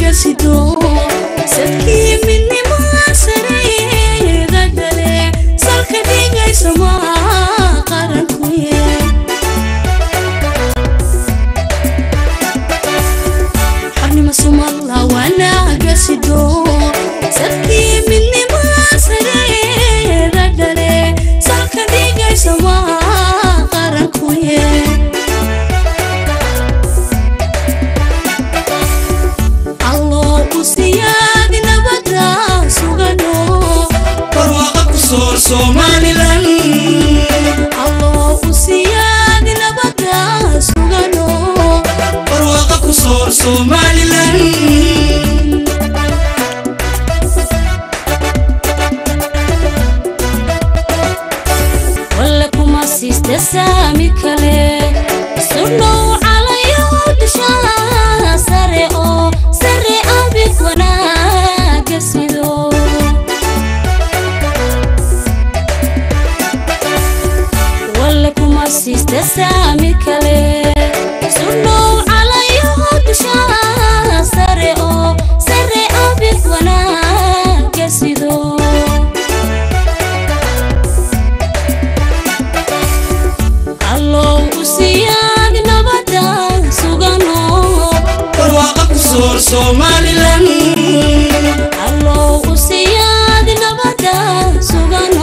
gasido sadkii midnimaa sareega dhale salka dhigaysa maa qarankuye xarnima sumalla wanaagasido sadkii midnimaa sareega dhale salka dhigaysa maa qarankuye alloo u siyaadi nabada sugano barwaaqa ku soor somalilan alloo u siyaadi nabada sugano barwaaqa ku soor somalilan walle kuma siiste saami kale sudhow calayo dushaa sare oo sare abid wanaaga sido walle kuma siiste saami kale sudhow calayo dushaa sare oo sare abid wanaaga sido allow u siyaadi nabada sugano barwaaqa ku soor somalilan allow u siyaadi nabada sugano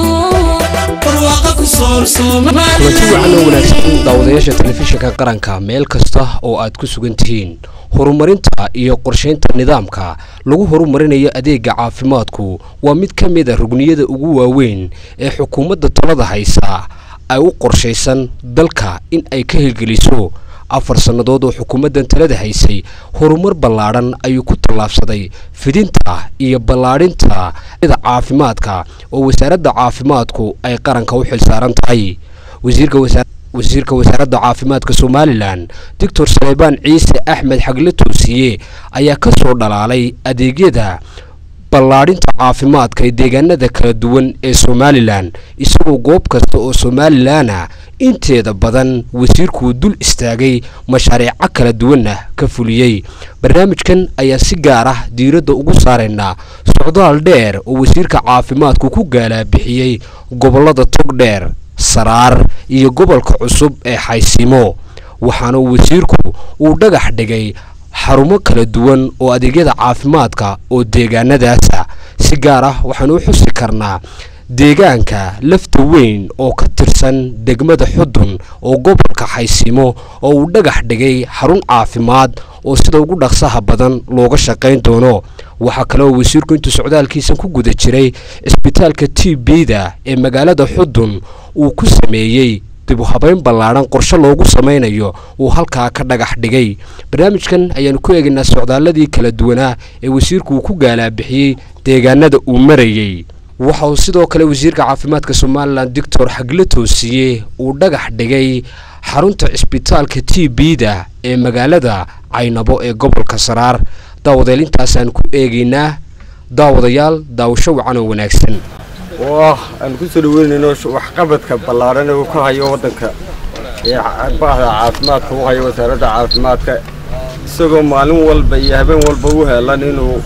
barwaaqa ku soor kulanti wacan oo somalilan wanaagsan daawadayaasha telefishinka qaranka meel kasta oo aad ku sugan tihiin horumarinta iyo qorshaynta nidaamka lagu horumarinayo adeega caafimaadku waa mid ka mid a rugniyada ugu waaweyn ee xukuumadda talada haysa ay u qorshaysan dalka in ay ka hirgeliso afar sannadood oo xukuumaddan talada haysay horumar ballaadhan ayuu ku tallaabsaday fidinta iyo ballaadhinta da caafimaadka oo wasaaradda caafimaadku ay qaranka u xilsaaran tahay wasiirka wasa wasiirka wasaaradda caafimaadka somalilan doctor saleebaan ciise axmed xagle toosiye ayaa ka soo dhalaalay adeegyada ballaadhinta caafimaadka ee deegaanada kala duwan ee somalilan isagoo goob kasta oo somalilana inteeda badan wasiirkuu dul istaagay mashaariico kala duwanna ka fuliyey barnaamijkan ayaa si gaar ah diiradda ugu saaraynaa socdaal dheer oo wasiirka caafimaadku ku gaalaabixiyey gobollada togdheer saraar iyo gobolka cusub ee xaysiimo waxaana wasiirku uu dhagax dhigay xarumo kala duwan oo adeegyada caafimaadka oo deegaanadaasa si gaar ah waxaanu u xusi karnaa deegaanka lafta weyn oo ka tirsan degmada xudun oo gobolka xaysiimo oo uu dhagax dhigay xarun caafimaad oo sida ugu dhaqsaha badan looga shaqayn doono waxaa kaleoo wasiirku intuu socdaalkiisa ku guda jiray cisbitaalka t b-da ee magaalada xudun uu ku sameeyey dib u habeyn ballaadhan qorshe loogu samaynayo uu halkaa ka dhagax dhigay barnaamijkan ayaanu ku eegaynaa socdaaladii kala duwanaa ee wasiirku uu ku gaalaabixiyey deegaanada uu marayey waxa uu sidoo kale wasiirka caafimaadka somalilan doctor xagle toosiye uu dhagax dhigay xarunta cisbitaalka t b-da ee magaalada caynabo ee gobolka saraar daawadeel intaasaan ku eegaynaa daawadayaal daawasho wacan oo wanaagsan oo ah aan ku soo dhaweynayno waxqabadka ballaadhan ee uu ka hayo waddanka ee bahda caafimaadka u hayo wasaaradda caafimaadka isagoo maalin walba iyo habeen walba u heelan inuu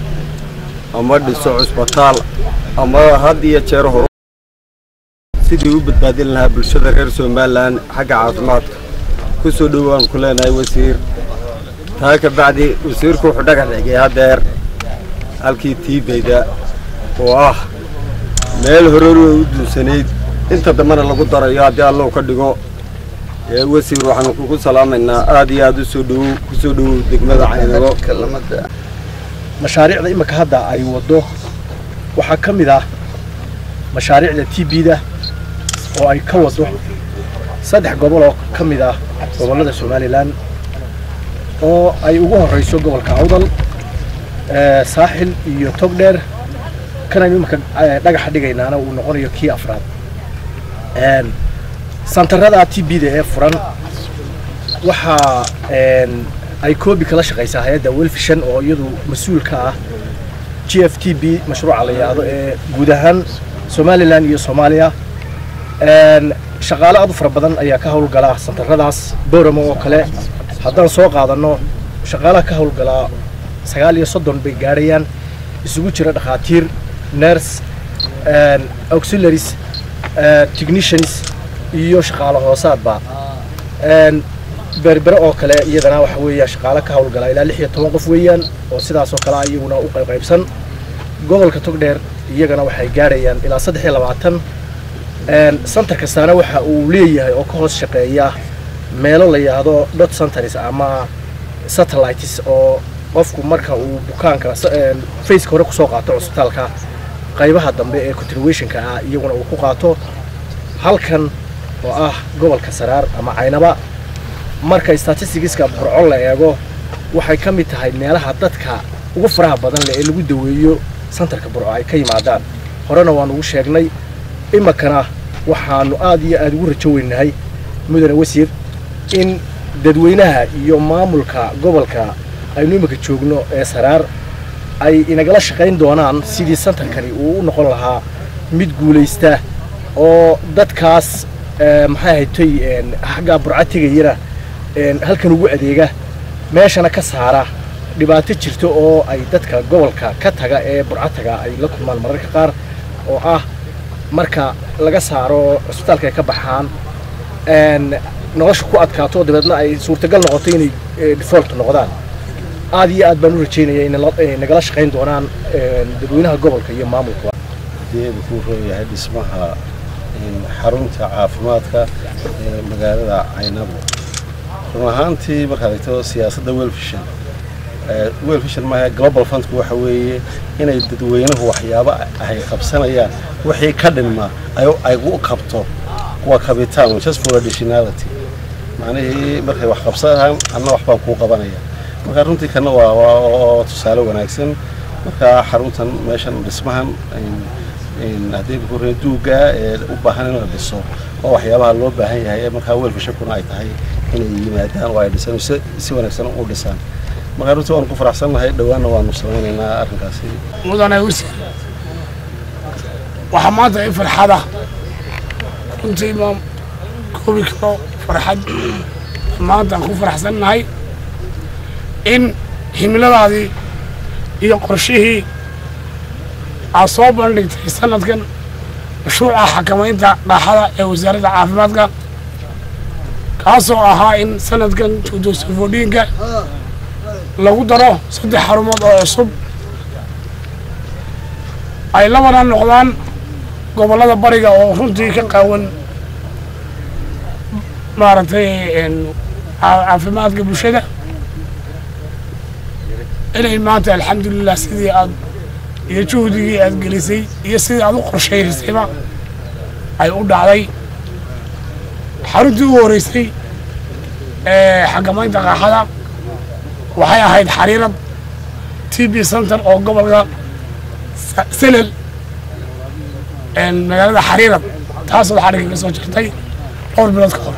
ama dhiso cusbitaal ama had iyo jeer hor sidii u badbaadin lahaa bulshada reer somalilan xagga caafimaadka ku soo dhowaan ku leenahay wasiir taa ka bacdi wasiirku wuxuu dhagax dhigay haddeer halkii tiibeyda oo ah meel horori way u duunsanayd inta dambena lagu darayo haddii allow ka dhigo ee wasiir waxaanu kugu salaamaynaa aad iyo aad u soo dhowow ku soo dhowow degmada caynabo mashaariicda imika hadda ay waddo waxaa ka mid ah mashaariicda t b-da oo ay ka waddo saddex gobol oo ka mid ah gobollada somalilan oo ay ugu horreyso gobolka awdal ee saaxil iyo togdheer kanaynu imika dhagaxa dhigaynaana uu noqonayo kii afraad santarada t b-da ee furan waxaa ay koobi kala shaqaysaa hay-adda welfishan oo iyadu mas-uul ka ah g f t b mashruuca la yidhaahdo ee guud ahaan somalilan iyo soomaaliya shaqaale aad u fara badan ayaa ka howlgala santaradaas booramo oo kale haddaan soo qaadanno shaqaalaha ka howlgalaa sagaal iyo soddon bay gaadhayaan isugu jira dhakhaatiir nurse auxiliaries technicians iyo shaqaale hoosaadba berbere oo kale iyadana waxa weeya shaqaale ka howlgala ilaa lix iyo toban qof weeyaan oo sidaas oo kale ah iyaguna u qaybqaybsan gobolka togdheer iyagana waxay gaadhayaan ilaa saddex iyo labaatan center kastaana waxa uu leeyahay oo ka hoos shaqeeya meelo la yidhaahdo dot centers ama satellites oo qofku marka uu bukaanka faceka hore kusoo qaato cusbitaalka qaybaha dambe ee continuationka ah iyaguna uu ku qaato halkan oo ah gobolka saraar ama caynaba marka statisticska burco la eego waxay ka mid tahay meelaha dadka ugu faraha badan leh ee lagu daweeyo santarka burco ay ka yimaadaan horena waan ugu sheegnay iminkana waxaanu aad iyo aada ugu rajo weynahay mudane wasiir in dadweynaha iyo maamulka gobolka aynu iminka joogno ee saraar ay inagala shaqayn doonaan sidii santarkani uu u noqon lahaa mid guulaysta oo dadkaas maxay haytay xaggaa burca tegayana halkan ugu adeega meeshana ka saara dhibaato jirta oo ay dadka gobolka ka taga ee burca taga ay la kulmaan mararka qaar oo ah marka laga saaro cusbitaalka ay ka baxaan nolosha ku adkaato dabeedna ay suurtagal noqoto inay default noqdaan aad iyo aad baan u rajeynaya inay nagala shaqayn doonaan dadweynaha gobolka iyo maamulka deedu ku rooyahay dhismaha xarunta caafimaadka ee magaalada caynabo run ahaantii markaad egto siyaasadda welfishan welfishan maaha global fundku waxa weeye inay dadweynuhu waxyaabo ay qabsanayaan wixii ka dhinma ay u qabto kuwa kabitaan just for additionality macnihii markay wax qabsanayaan anna wax baan kuu qabanaya marka runtii kana waa tusaale wanaagsan marka xaruntan meeshan dhismahan haddii hore duuga ee u baahan in la dhiso oo waxyaabaha loo baahan yahay ee markaa weelfashakuna ay tahay inay yimaadaan oo ay dhisaan si wanaagsan u dhisaan marka runtii waanu ku faraxsannahay dhowaanna waanu samaynaynaa arrinkaasi mudane wasiir waxaa maanta i farxada runtii ma koobi karo farxad maanta aan ku faraxsannahay in himiladaadii iyo qorshihii aad soo bandhigtay sanadkan mashruuca xakamaynta dhaaxada ee wasaaradda caafimaadka kaasoo ahaa in sanadkan juudosafoodhiinka lagu daro saddex xarumood oo cusub ay labana noqdaan gobollada bariga oo runtii ka qaawan maaragtay caafimaadka bulshada inay maanta alxamdulilah sidii aad iyo juhdigii aad gelisay iyo sidii aad u qorshaysayba ay u dhacday xaruntii u horeysay ee xakamaynta qaaxada waxay ahayd xariirad t b center oo gobolka selel magaalada xariirad taasoo xarigga ka soo jirtay dhowr bilood ka hor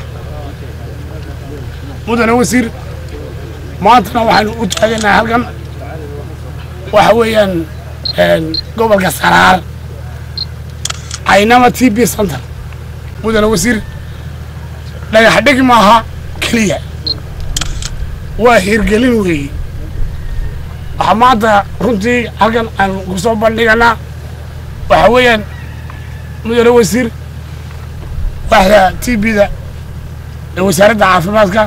mudane wasiir maantana waxaanu u taaganahay halkan waxa weeyaan gobolka saraar caynama t b center mudane wasiir dhagax dhig maaha keliya waa hirgelin weeye waxaa maanta runtii halkan aan ku soo bandhiganaa waxa weeyaan mudane wasiir waaxda t b-da ee wasaaradda caafimaadka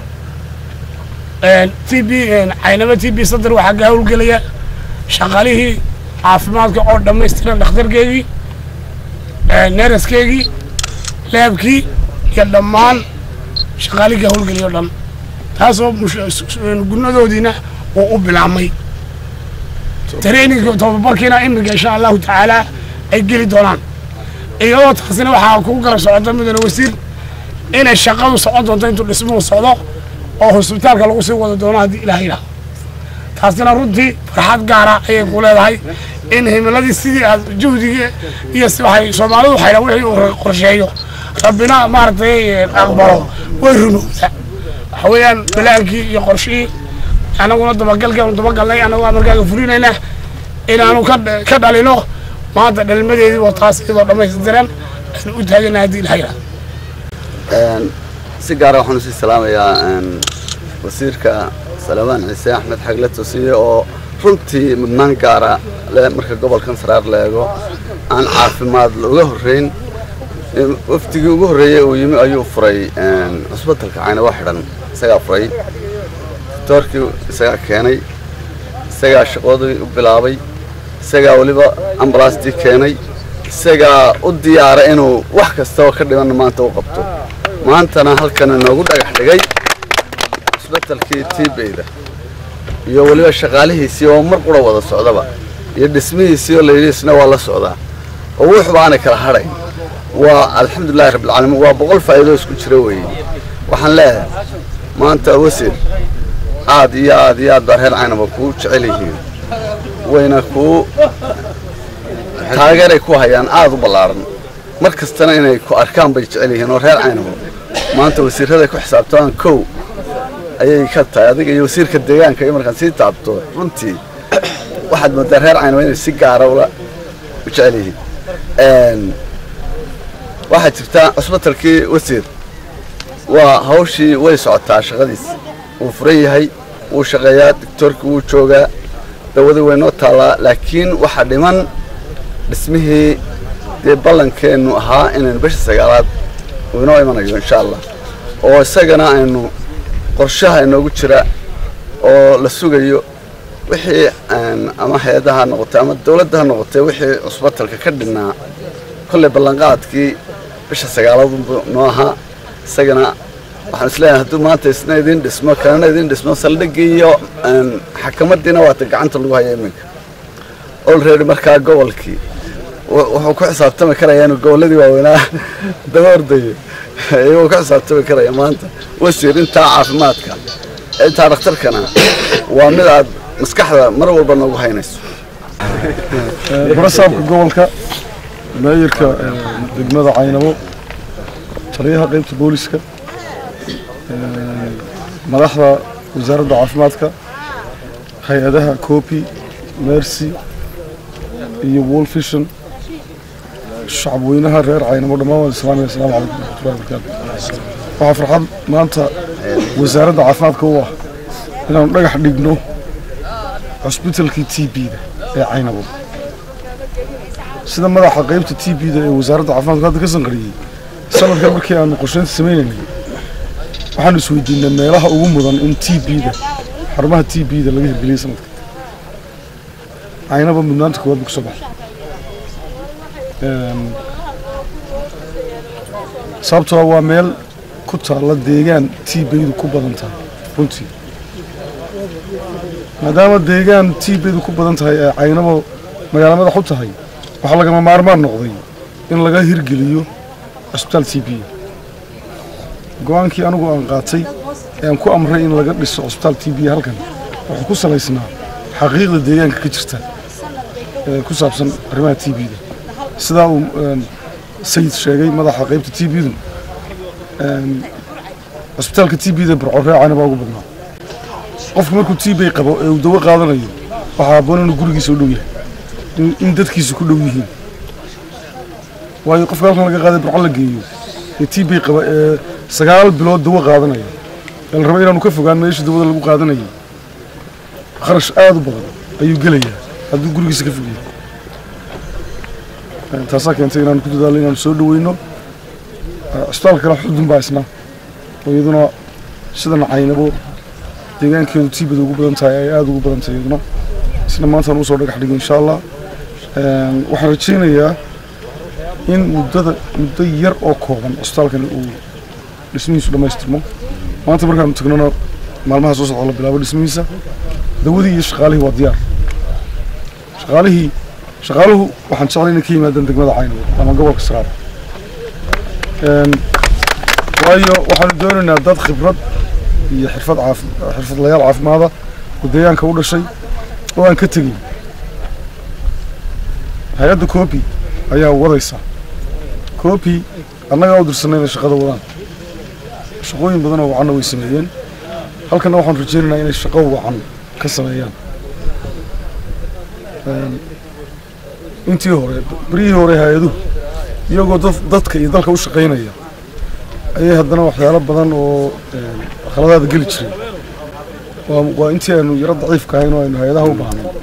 t b caynama t b center waxaa ka howlgelaya shaqaalihii caafimaadka oo dhammaystiran dhakhtarkeegii neeraskeegii laabkii iyo dhammaan shaqaalihii ka howlgeliya o dhan taasoo gunadoodiina uu u bilaabmay traininka tobabarkiina iminka insha allahu tacaala ay geli doonaan iyadoo taasina waxaa kugu garab socota mudane wasiir inay shaqadu socon doonto intuu dhismuhu socdo oo hosbitaalka lagu sii wada doono haddii ilaah yidhaah taasina runtii farxad gaara ayay ku leedahay in himiladii sidii aad juhdigii iyo waxay soomaalidu waxayna wixii uu qorsheeyo rabbina maaragtay aqbalo way runowda waxa weeyaan balaankii iyo qorshihii anaguna dabagalkeenu dabagalnay anaguna markaaga fulinayna inaanu ka dhalino maanta dhalmadeedii waa taas iyadoo dhammaystiran aynu u taagana haddii ilaha yidhaah si gaara waxaan usii salaamayaa wasiirka salamaan ciise axmed xagle tosiye oo runtii mudnaan gaara leh marka gobolkan saraar la eego aan caafimaad looga horreyn wafdigii ugu horreeyey uu yimi ayuu furay cusbitalka caynabo xidhan isagaa furay doctoorkii isagaa keenay isagaa shaqoodii u bilaabay isagaa weliba ambalaastii keenay isagaa u diyaara inuu wax kastaba ka dhiman maanta u qabto maantana halkan inoogu dhagax dhigay cusbitalkii tiibeyda iyo weliba shaqaalihiisii oo mar qura wada socdaba iyo dhismihiisii oo layidhi isna waa la socdaa oo wuxuba aanay kala hadhayn waa alxamdulillahi rabbilcaalamiin waa boqol faa'iido isku jira weeye waxaan leeyahay maanta wasiir aad iyo aad iyo aad baa reer caynaba kuu jecel yihiin wayna kuu taageeray ku hayaan aad u ballaaran mar kastana inay ku arkaan bay jecel yihiin oo reer caynabo maanta wasiirraday ku xisaabtamaan kow ayay ka tahay adiga iyo wasiirka deegaanka iyo markaan sii taabto runtii waxaad moodaa reer caynaba inay si gaara ula u jecel yihiin waxaa jirta cusbitalkii wasiir waa hawshii way socotaa shaqadiis wuu furan yahay wuu shaqeeyaa doctoorkii wuu joogaa dawadii way noo taallaa laakiin waxaa dhiman dhismihii dee ballankeennu ahaa inaynu bisha sagaalaad uu inoo imanayo insha allah oo isagana aynu qorshaha inoogu jira oo la sugayo wixii ama hay-adaha ha noqotay ama dawladda ha noqotay wixii cusbitalka ka dhinnaa kolley ballanqaadkii bisha sagaalaad noo ahaa isagana waxaan isleeyahay hadduu maanta isna idin dhismo kanana idin dhismo saldhiggii iyo xakamaddiina waata gacanta lagu haya iminka olready markaa gobolkii wuxuu ku xisaabtami karaya inuu gobolladii waaweynaa daba ordayo iyagoo ku xisaabtami karaya maanta wasiir intaa caafimaadka intaa dhakhtarkana waa mid aad maskaxda mar walba noogu haynayso barasaabka gobolka maayirka degmada caynabo taliyaha qaybta booliska madaxda wasaaradda caafimaadka hay-adaha copi mercy iyo wolfishon shacabweynaha reer caynabo dhammaan waan islaamaya asalaamu calaykum waraxmatullahi wabarakaatu waxaa farxad maanta wasaaradda caafimaadka u ah inaanu dhagax dhigno cusbitalkii t b-da ee caynabo sida madaxa qaybta t b-da ee wasaaradda caafimaadku hadda ka sanqariyey sanadkan markii aanu qorsheynta sameynaynay waxaanu isweydiinay meelaha ugu mudan in t b-da xarumaha t b-da laga hirgeliyey sanadka caynaba mudnaanta koowaad buu ka soo baxay sababtoo waa meel ku taalla deegaan t b-du ku badan tahay runtii maadaama deegaan t b-du ku badan tahay ee caynabo magaalo madax u tahay waxaa lagama maarmaan noqday in laga hirgeliyo cusbitaal t b go-aankii anigu aan qaatay ee aan ku amray in laga dhiso cusbitaal t b halkan wuxuu ku salaysnaa xaqiiqda deegaanka ka jirta ee ku saabsan arrimaha t b-da sidaa uu sayid sheegay madaxa qaybta t b-du cusbitaalka t b-da barcoreecana baa ugu badnaa qofku markuu t b qabo ee uu dawo qaadanayo waxaa habboon inuu gurigiisa u dhow yahay in dadkiisu ku dhow yihiin waayo qofka halkan laga qaaday barco la geeyo ee t b qaba ee sagaal bilood dawo qaadanaya ee la raba inaanu ka fogaan meesha dawada lagu qaadanayay kharash aada u badan ayuu gelayaa hadduu gurigiisa ka fogyahay taasaa keentay inaanu ku dadaallo inaanu soo dhaweyno cusbitaalka kale xudun baa isna oo iyaduna sidan caynabo deegaankeedu tiibada ugu badan tahay ay aada ugu badan tahay iyaduna isna maantaan usoo dhagax dhigay insha allah waxaan rajaynayaa in muddada muddo yar oo kooban cusbitaalkani uu dhismihiisu dhammaystirmo maanta markaanu tagnona maalmaha soo socda la bilaabo dhismihiisa dawadii iyo shaqaalihii waa diyaar shaqaalihii shaqaaluhu waxaan jeclay inay ka yimaadaan degmada caynabo ama gobolka saraar waayo waxaanu doonaynaa dad khibrad iyo xirfad caafi xirfadlayaal caafimaada oo deegaanka u dhashay oo aan ka tegin hay-adda coopi ayaa wadaysa coopi annagaa u dirsanay inay shaqada wadaan shaqooyin badan oo wacanna way sameeyeen halkanna waxaanu rajaynaynaa inay shaqo wacan ka sameeyaan intii hore beryihii hore hay-aduhu iyagoo dad dadka iyo dalka u shaqaynaya ayay haddana waxyaalo badan oo khaladaada geli jiray waa waa intii aynu yaro daciifka ahayn oo aynu hay-adaha u baahnay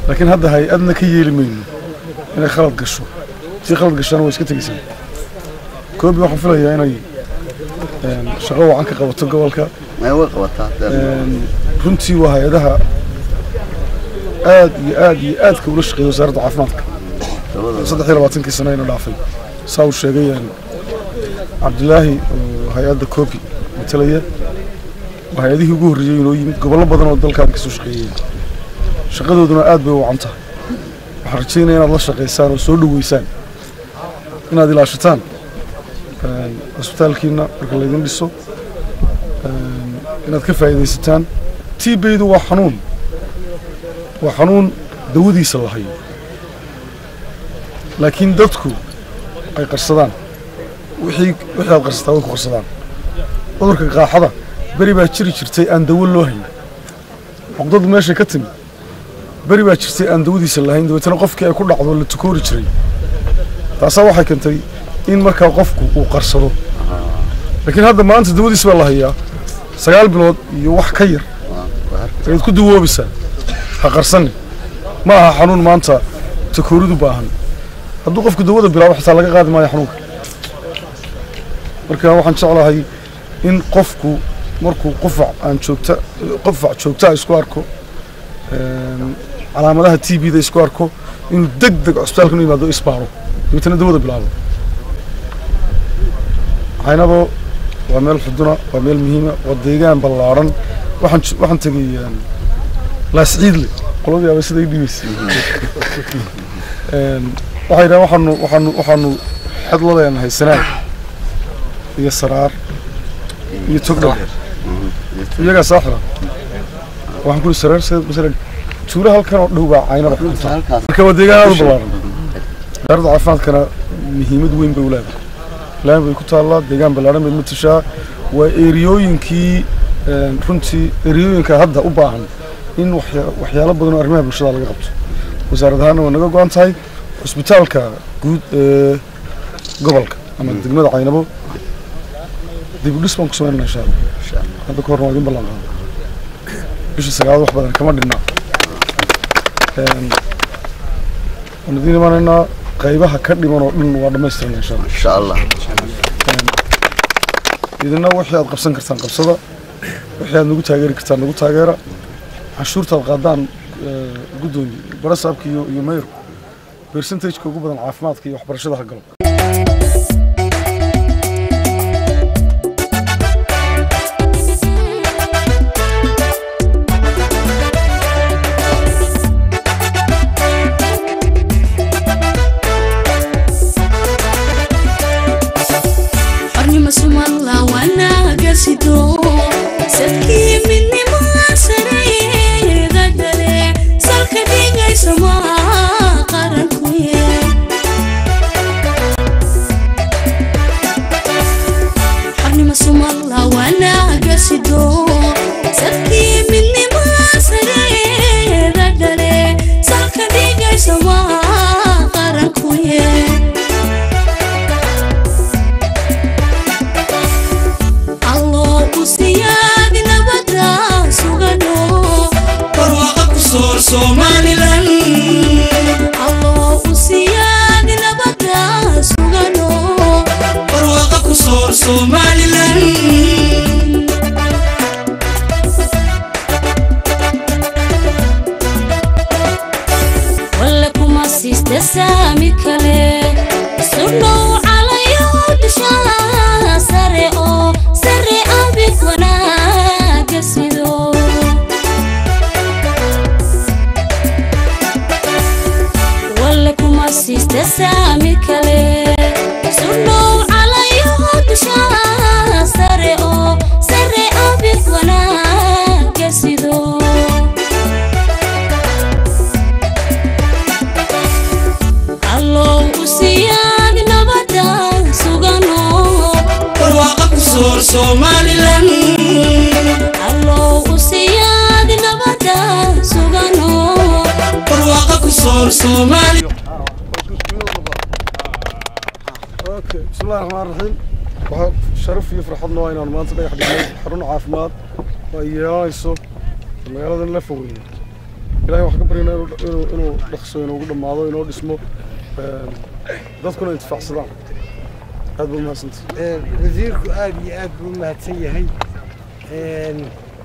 laakiin hadda hay-adna ka yeeli mayno inay khalad gasho si khalad gashana way iska tegeysaa koobi waxaan filayaa inay een, shaqo wacan ka qabato gobolka Een, runtii waa hay-adaha aad iyo aad iyo aadka ula shaqeeya wasaaradda caafimaadka saddex iyo labaatankii sano ayna dhaafay saa uu sheegay een, cabdilaahi oo hay-adda koobi matalaya waa hay-adihii ugu horreeyey inoo yimid gobollo badan oo dalkan kasoo shaqeeyeen shaqadooduna aad bay u wacan tahay waxaan rajeynaya inaad la shaqaysaan oo soo dhoweysaan inaad ilaashataan een, cisbitaalkiina marka laydin dhiso een, inaad ka faa'iidaysataan tiibeydu waa xanuun waa xanuun dawadiisa la hayo laakiin dadku ay qarsadaan wixii wixii aad qarsataa way ku qarsadaan cudurka qaaxada beri baa jiri jirtay aan dawo loo hayn cuqdadu meeshay ka timi beri baa jirtay aan dawadiisa lahayn dabeetana qofkii ay ku dhacdo la tukoori jiray taasaa waxay keentay in markaa qofku uu qarsado laakiin hadda maanta dawadiisa baa la hayaa sagaal bilood iyo wax ka yar ayaad ku dawoobaysaa ha qarsani ma aha xanuun maanta takooridu baahan hadduu qofku dawada bilaabo xitaa laga qaadi maayo xanuunka marka waxaan jeclahay in qofku markuu qufac aan joogta qufac joogta isku arko een, calaamadaha t b da isku arko inuu deg deg cusbitaalka u yimaado isbaaro dabeetana dawada bilaabo caynabo waa meel xuduna waa meel muhiima waa deegaan ballaaran waxaan j- waxaan tegay een, laasciidle qoladii aba siday dhibaysay Een, waxay dhahaan waxaanu waxaanu waxaanu xedladeen haysanaan iyo saraar iyo togdhow iyagaa saaxira waxaan ku saraar sida masalan tuulo halkan oo dhow baa caynaba marka waa deegaan aad u ballaaran wasaaradda caafimaadkana muhiimad weyn bay u leedahay laan bay ku taallaa deegaan ballaaran bay matashaa waa eriyooyinkii een, runtii eriyooyinka hadda u baahan in waxya- waxyaalo badan oo arrimaha bulshada laga qabto wasaarad ahaanna waa naga go-an tahay cusbitaalka guud ee gobolka ama degmada caynabo dib u dhis baan ku samaynana insha allah hadda ka horna waa idin ballan qaada bisha sagaalaad wax badan kama dhinna Een, waan idiin imanaynaa qaybaha ka dhiman oo dhan waa dhammaystirana insha allah insha allah idina wixii aad qabsan kartaan qabsada wixii aad nagu taageeri kartaan nagu taageera canshuurta aad qaadaan ee, guddoomiye barasaabka iyo iyo mayorku percentageka ugu badan caafimaadka iyo waxbarashada ha galo xornimo sumadla wanaaga sido sadkii midnimo sareega dhale salka dhigaysa maa qaranku yee xornimo sumadla wanaaga sido sadkii midnimo sareega dhale salka dhigaysa maa qaranku yee alloo u siyaadi nabada sugano barwaaqa ku soor somalilan alloo u siyaadi nabada sugano barwaaqa ku soor somalilan walla kuma siista saami kale sudhow calayo dushaa sare oo sare abid wanaaga sido walla kuma siista saami kale sudhow calayo dushaa sare oo sare abid wanaaga sido allow u siyaadi nabada sugano barwaaqa ku soor somalilan allow u siyaadi nabada sugano barwaaqa ku soor somali اوكي بسم الله الرحمن الرحيم waxaa sharaf iyo farxad noo inaan maanta dhagax dhignay xarun caafimaad oo ay yeelanayso magaaladan la fogeeyo ilahay waxaan ka baryaynaa inuu inuu inuu dhaqso inoogu dhammaado inoo dhismo een, dadkuna intifaacsadaan aad baa umahadsantay wasiirku aad iyo aad buu u mahadsan yahay Een,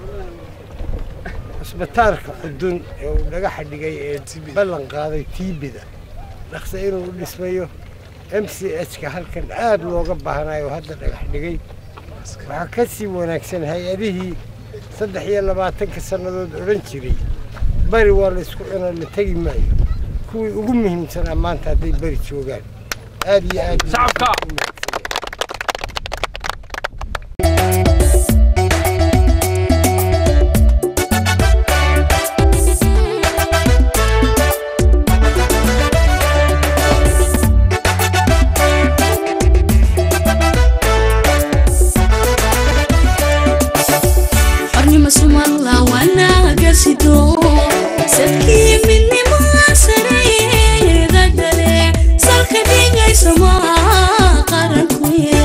cisbitaalka xudun ee uu dhagaxa dhigay ee ballan qaaday tiibida dhaqse inuu u dhismayo m c h-ka halkan aad looga baahnayo oo hadda dhagax dhigay waxaa ka sii wanaagsan hay-adihii saddex iyo labaatanka sannadood odhan jiray bari waa la isku cunaa la tegi maayo kuwii ugu muhiimsanaa maanta hadday beri joogaan aad iyo aad shacabka xornimo sumalla wanaaga sido sadkii midnimaa sareeda gale salka dhigaysa maa qarankuye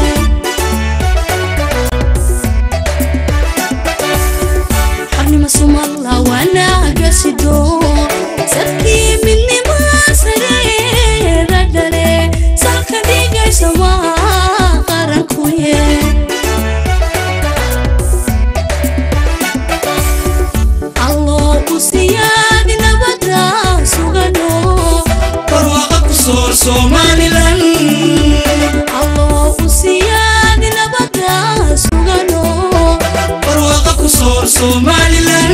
xornimo sumalla wanaaga sido sadkii midnimaa sareeda gale salka dhigaysa maa qarankuye alloo u siyaadi nabada sugano barwaaqa ku soor somalilan alloo u siyaadi nabada sugano barwaaqa ku soor somalilan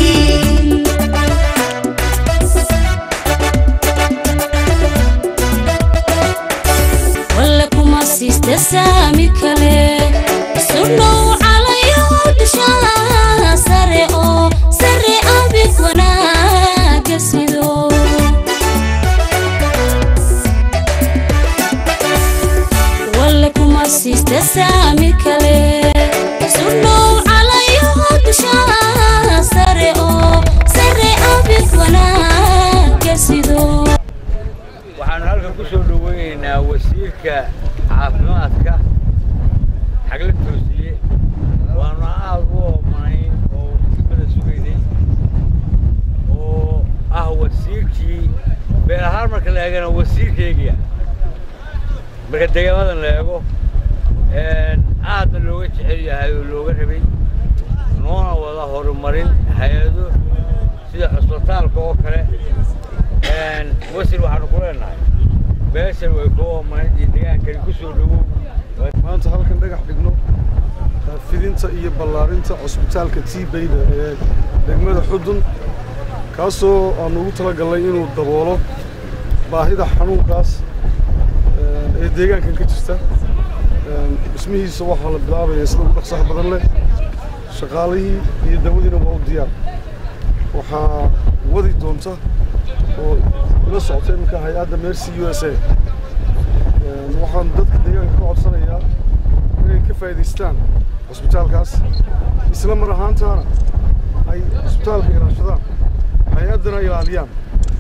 walla kuma siista saami kale sudhow calayo dhishaa sare oo sare abid wanaaga sido walla kuma siista saami kale sudhow calayo dhishaa sare oo sare abid wanaaga sido waxaanu halkan ku soo dhoweynaynaa wasiirka caafimaadka xagla toosiye waanu aad u oomanayn oo si badan sugaynay oo ah wasiirkii beel ahaan marka la eegana wasiirkaygiya marka deegaamadan la eego een, aadna looga jecel yahay oo looga rabay noona wada horumarin hay-ado sida cusbitaalka oo kale een, wasiir waxaanu ku leenahay beeshan way ku oomanayd iyo deegaankani ku soo dhowow maanta halkan dhagax dhigno eh, fidinta iyo ballaarinta cusbitaalka tiibeyda ee degmada xudun kaasoo aanu ugu talagalnay inuu daboolo baahida xanuunkaas eh, ee deegaankan ka jirta Eh, dhismihiisa waxaa la bilaabaya sida ugu dhaqsaha badan leh shaqaalihii iyo dawadiina waa u diyaar waxaa wadi doonta oo ila socota iminka hay-adda mercy u s a Een, waxaan dadka deegaanka ka codsanayaa inay ka faa'iidaystaan cusbitaalkaas isla mar ahaantaana ay cusbitaalka ilaashadaan hay-addana ilaaliyaan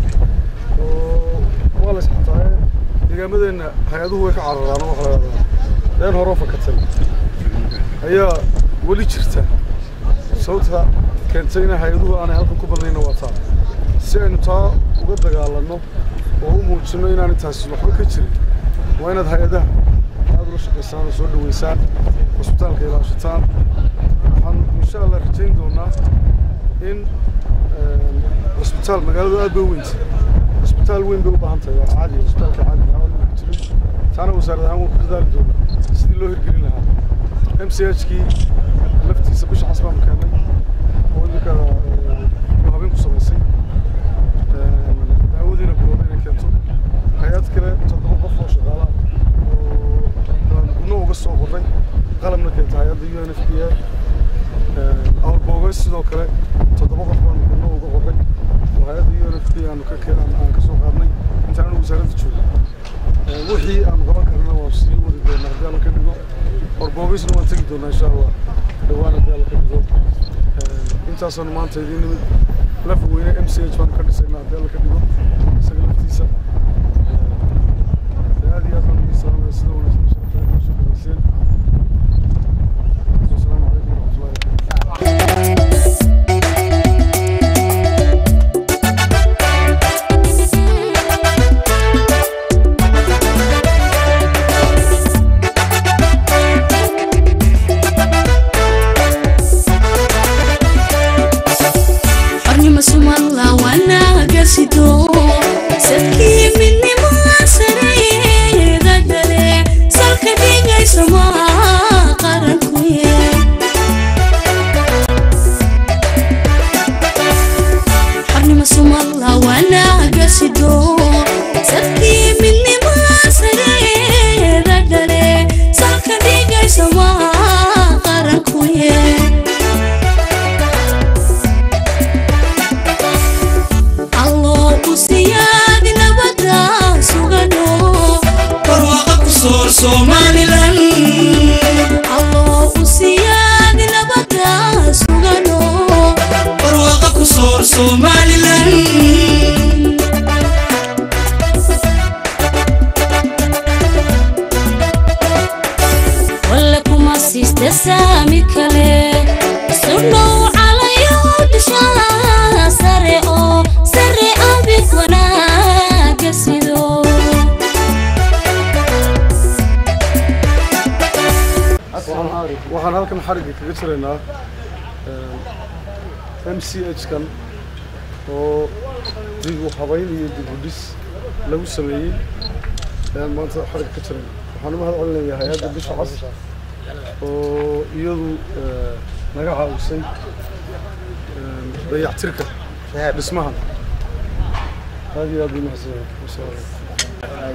oo waa la isxataaye deegaamadeenna hay-aduhu way ka cararaan oo waxa la yidhahdaa been horoo fakatay ayaa weli jirta sababta keentay in hay-aduhu aanay halkan ku badnayna waa taa si aynu taa uga dagaalanno oo u muujinno inaanay taasi waxba ka jirin waa inaad hay-adaha aad ula shaqaysaan oo soo dhoweysaan cusbitaalka ilaashataan waxaan insha allah rajayn doonaa in een, cusbitaal magaaladu aad bay u weynta cusbitaal weyn bay u baahan tahay waa caadi cusbitaalka caadi magaalada ma jirin taana wasaarad ahaan waan ku dadaali doonaa sidii loo hirgelin lahaa m c h kii laftiisa bisha cas baanu keennay oo iminka ee, habeen ku samaysay Een, daawadiina bilowday inay keento hay-ad kale toddoba qof oo shaqaala ah oo aan gudno uga soo qorray qalabna keenta hay-adda u n f p a awrbooga sidoo kale toddoba qof baan gudno uga qorray oo hay-adda u n f p aanu ka keen aan ka soo qaadnay intaan anigu wasaaradda joogo Ee, wixii aanu qaban karna waan sii wadi doonaa haddii alla ka dhigo warboogaysna waan tegi doonaa insha allah dhowaan haddii alla ka dhigo Ee, intaasaanu maanta idiin nimid lafa weyne m c h baanu ka dhisaynaa haddii alla ka dhigo isaga laftiisa Ee, aad iyo aad baan idin salaamaya sida wanaagsan sharafta inoo soo dhaweyseen wasalaamu calaykum waraxmatullahi wabarakatu somalilan walla kuma siista saami kale sudhow calayo dushaa sare oo sare abid wanaaga sido waxaan halkan xarigga kaga jiraynaa m c h kan oo dib u habayn iyo dib u dhis lagu sameeyey ayaan maanta xarigga ka jirayna waxaan u mahad celinayaa hay-adda bisha cas oo iyadu naga caawisay dayactirka dhismahan aad iyo aad bay mahadsanyahay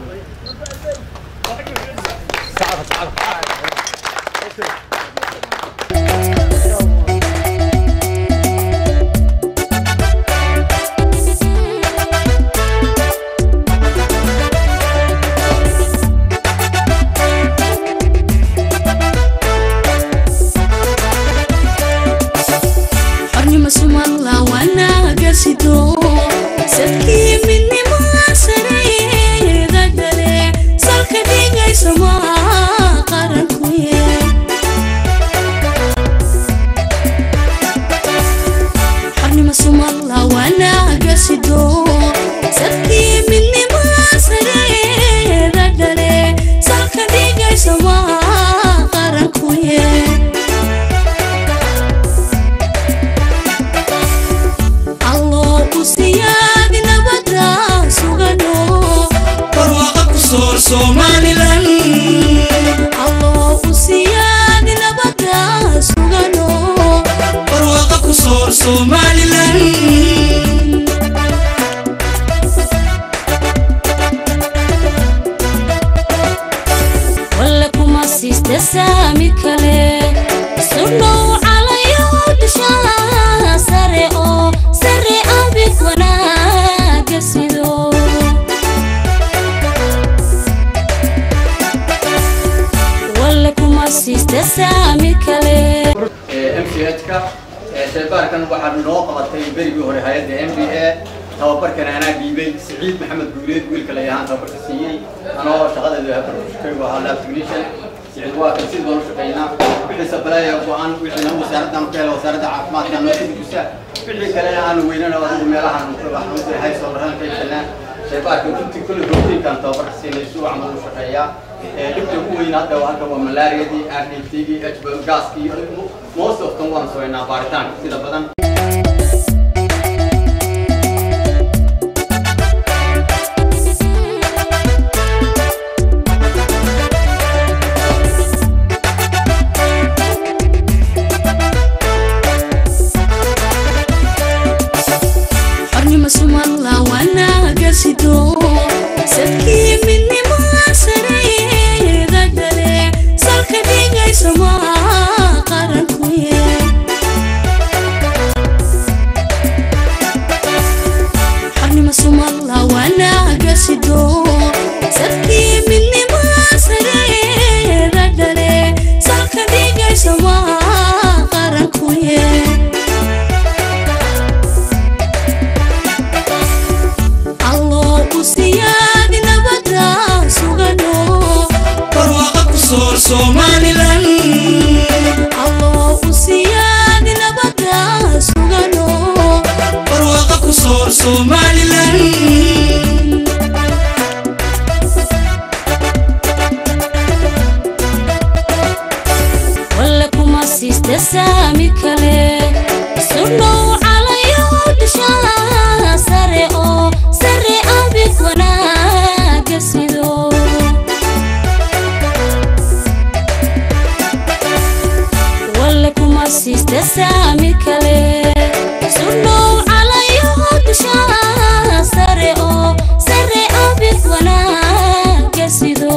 xornimo sumalla wanaaga sido sadkii midnimo sareeda gale salka dhigayso maa qaranku yee xornimo sumalla wanaaga sido sadkii midnimo sareeda gale salka dhigayso maa qaranku yee alloo u siyaadi nabada sugano barwaaqa ku soor somalilan alloo u siyaadi nabada sugano barwaaqa ku soor somalilan walla kuma siista saami kale sudhow calayo dushaa sare oo sare abid wanaaga sido walla kuma siista saami kale m c h-ka shaybaarkan waxaa noo qabatay berigii hore hay-adda m b a tababarkan anaa dhiibay siciid maxamed guuleed wiilka layahaan tababarka siiyey anoo shaqadeedu habarshaygu ahaa lab technician siciid waa kan sidii baan u shaqaynaa wixii sabaleeya go-aan wixiina wasaaraddan ka hela wasaaradda caafimaadka noo sidigusa wixii kalena aanu weynana adigu meelahan waxaan haysoolrahan ka yeelnaa shaybaarka runtii kulli routiinkan tababarka siinay si wacan buu u shaqeeyaa dhibta ugu weyn hadda halka waa malaariyadii rdtgii gaaskii most of them waan sameynaa baaritaanka sida badan xornimo sumalla wanaaga sido sadkii midnimo sareeda gale salka dhigayso maa qaranku yee xornimo sumalla wanaaga sido sadkii midnimo sareeda gale salka dhigayso maa qaranku yee alloo u siyaadi nabada sugano barwaaqa ku soor somalilan alloo u siyaadi nabada sugano barwaaqa ku soor somalilan walla kuma siista saami kale sudhow calayo dushaa sare oo sare abid wanaaga sido walla kuma siista saami kale sudhow calayo dushaa sare oo sare abid wanaaga sido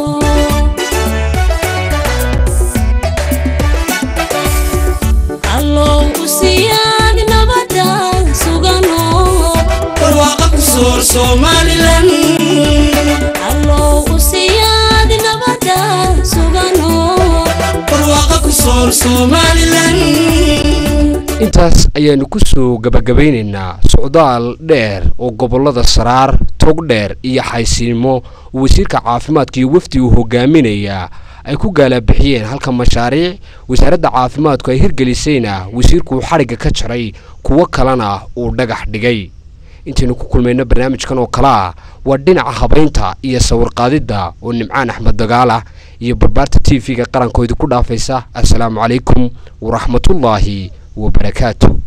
alloo u siyaadi nabada sugano barwaaqa ku soor somalilan alloo u siyaadi nabada sugano barwaaqa ku soor somalilan intaas ayaanu ku soo gabagabaynaynaa socdaal dheer oo gobollada saraar togdheer iyo xaysiimo wasiirka caafimaadka iyo wafdi uu hogaaminayaa ay ku gaalabixiyeen halka mashaariic wasaaradda caafimaadku ay hirgelisayna wasiirku uu xadhigga ka jaray kuwo kalena uu dhagax dhigay intaynu ku kulmayno barnaamijkan oo kale ah waa dhinaca habaynta iyo sawirqaadidda oo nimcaan axmed dagaalah iyo barbaarta t v-ga qarankoodi ku dhaafaysa assalaamu calaykum waraxmatullaahi wabarakaatu